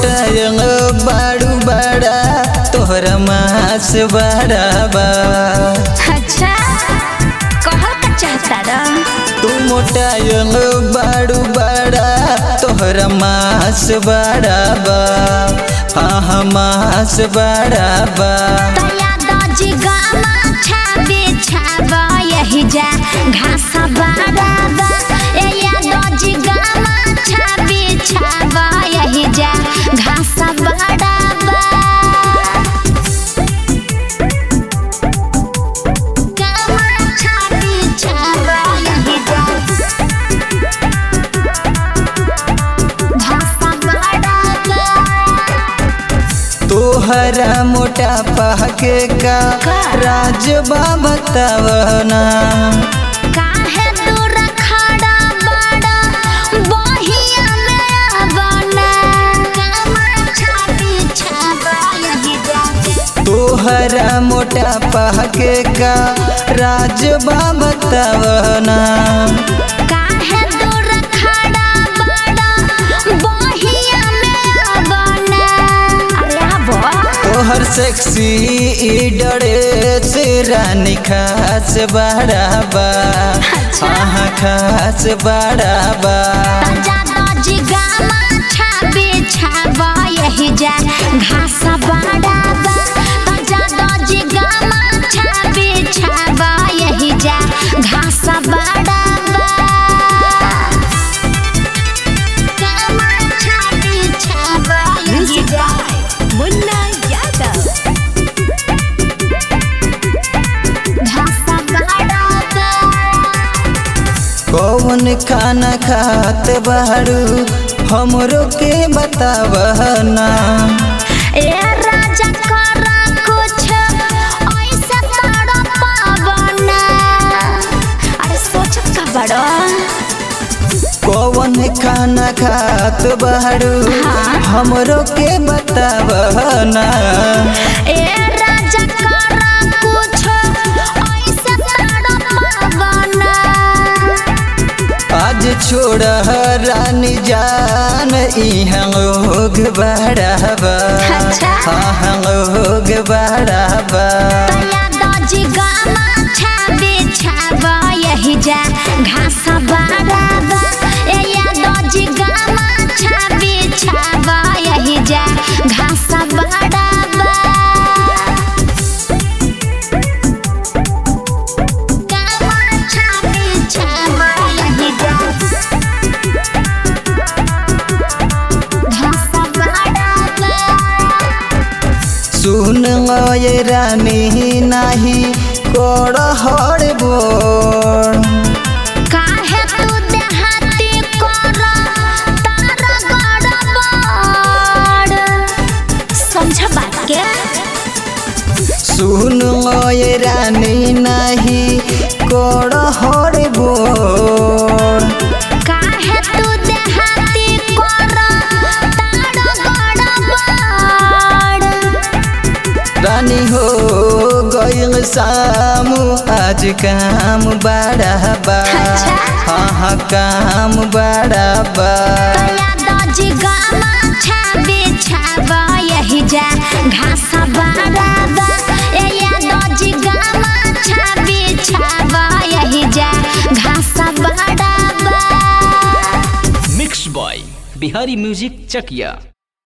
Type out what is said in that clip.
मोटायंग बाड़ू बड़ा तोहरा मास बड़ा बा अच्छा कहल का चाहता रा तू मोटायंग बाड़ू बड़ा तोहरा मास बड़ा बा हाँ हाँ मास बड़ा बा तया दजी गामा छाबे छाबा यही जा घास बाराबा ए या दजी गामा छाबे छाबा यही जा घास बाराबा गामा छाबे छाबा यही जा घास बाराबा तोहरा मोटापा के का का? राजबा बतावना काहे दूर खड़ा बड़ा बहिया में बना कामा छाती छाबा यही जाके तोहरा मोटापा के का राजबा बतावना काहे दूर खड़ा बड़ा बहिया में बना अरे आबो तोहर सेक्सी ई डरे से रानी खास बड़ाबा हाँ खास बड़ाबा ताजा दजी गामा छाबे छाबा यही जा घास बाड़ाबा ताजा दजी गामा छाबे छाबा यही जा घास बाड़ाबा गामा छाबे छाबा यही जा मुन्ना यादव घास बाड़ाबा कौन खाना खात बारू हमरो के बतावना ए राजा करा कुछ ऐसा तड़ा पावना अरे सोच का बड़ो कौन खाना खात बारू हाँ। हमरो के बतावना ए राजा करा कुछ ऐसा तड़ा पावना आज छोड़ रानी जान इहाँ लोग बड़ाबा अच्छा। हाँ लोग बड़ाबा तया दजी गामा छाबे छाबा यही जा घास बाराबा ए या दजी गामा छाबे छाबा यही जा घास बाराबा गामा छाबे छाबा यही जा घास बाराबा सुन ये रानी नाही कोड़ हर बोल काहे तू देहाती कर तारा गड़बड़ समझ बात के सुन ये रानी नाही कोड़ हर बोल काहे तू देहाती कर तारा गड़बड़ रानी हो गईल सामू आज काम बड़ाबा अच्छा। हाँ हाँ काम बड़ाबा तया दजी गामा छाबे छाबा यही जा घास बाराबा ए या दजी गामा छाबे छाबा यही जा घास बाराबा mix by Bihari music Chakiya